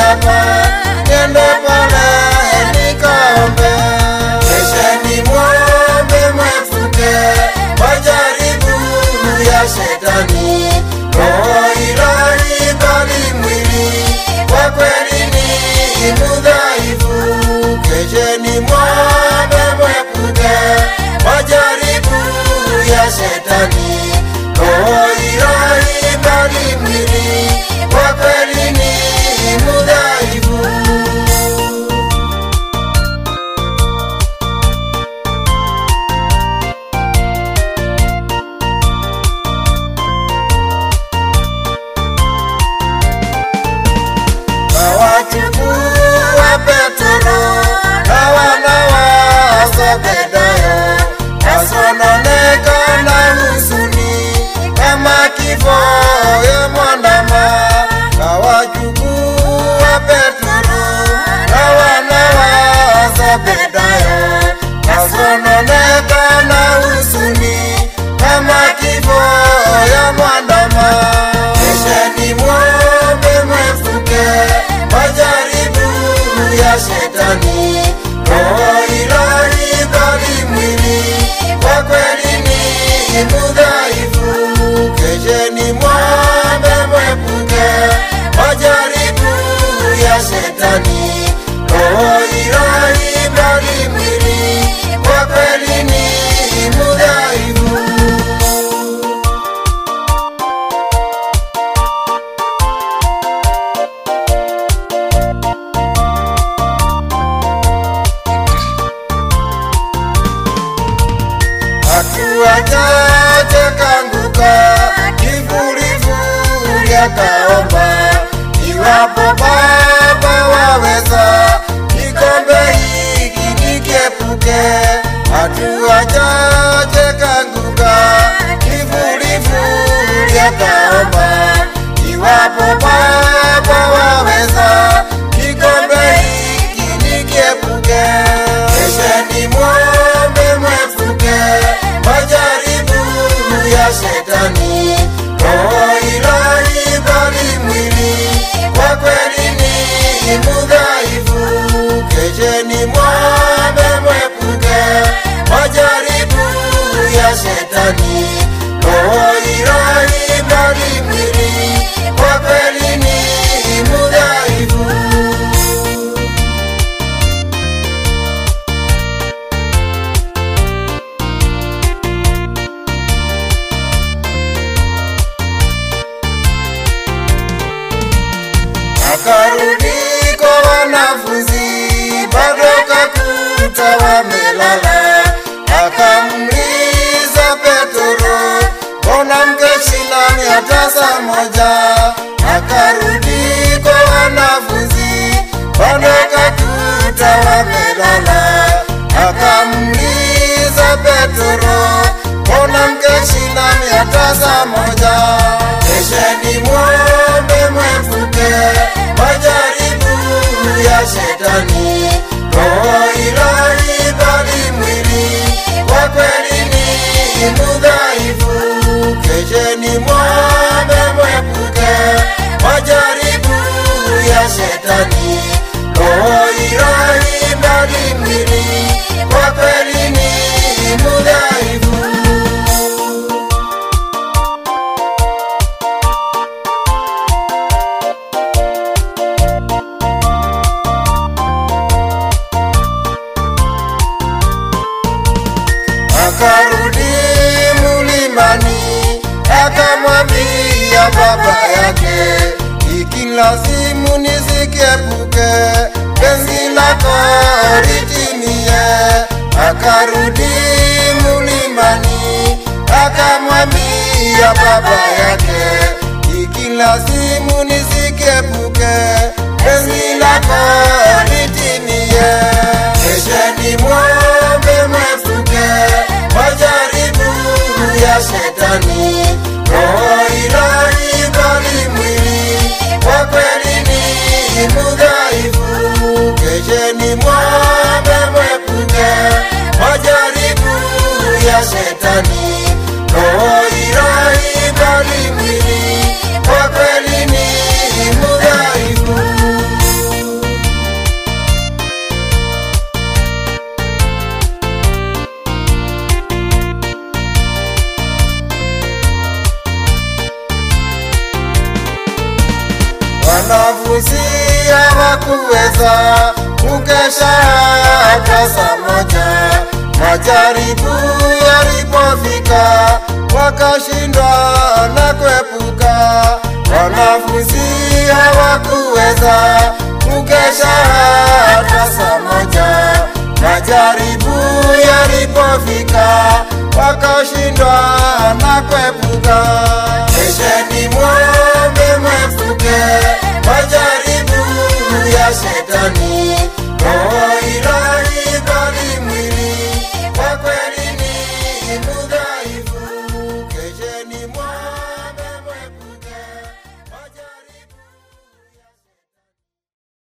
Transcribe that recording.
hapa, niende pale nikaombe. Kesheni mwombe mwepuke majaribu ya shetani, roho ilahi bali mwili kwa kweli ni mudhaifu. Kesheni mwombe mwepuke majaribu ya shetani, roho ilahi bali mwili kwa kweli ni mudhaifu. Kawachukua Petro na wana wa Zebedayo, wasononeka na huzuni kama kifo ya mwandama. Kawachukua Petro na wana wa Zebedayo, wasononeka na huzuni kama kifo ya mwandama. Kesheni mwombe mwepuke majaribu ya shetani, roho ilahi bali mwili kwa kweli ni mudhaifu. Kesheni mwombe mwepuke majaribu ya shetani, roho ilahi bali mwili kwa kweli ni mudhaifu. hatua chache kanguka, kivulivuli akaomba, iwapo Baba waweza, kikombe hiki nikiepuke. Hatua chache kanguka, kivulivuli akaomba, iwapo Baba waweza, kikombe hiki nikiepuke. Kesheni mwombe mwepuke majaribu ya shetani, roho ilahi bali mwili kwa kweli ni mudhaifu. Kesheni mwombe mwepuke majaribu ya shetani, roho ilahi bali mwili kwa kweli ni mudhaifu. akarudi kwa wanafunzi, bado kakuta wamelala. Akamuuliza Petro, mbona mkeshi nami hata saa moja? Akarudi kwa wanafunzi, bado kakuta wamelala. Akamuuliza Petro, mbona mkeshi nami hata saa moja? Kesheni mwombe mwepuke majaribu ya shetani, roho ilahi bali mwili kwa kweli ni mudhaifu. Kesheni mwombe mwepuke majaribu ya shetani, roho ilahi bali mwili kwa kweli ni mudhaifu. akarudi mulimani, akamwambia baba yake, ikilazimu nisikiepuke, penzi lako litimie. Akarudi mulimani, akamwambia baba yake, ikilazimu nisikiepuke, penzi lako litimie. Kesheni mwombe mwepuke majaribu ya shetani, roho ilahi bali mwili kwa kweli ni mudhaifu. Kesheni mwombe mwepuke majaribu ya shetani, roho ilahi bali mwili kwa kweli ni mudhaifu. wanafunzi hawakuweza kukesha hata saa moja. Majaribu yalipofika wakashindwa na kuepuka. Wanafunzi hawakuweza kukesha hata saa moja. Majaribu yalipofika wakashindwa na kuepuka.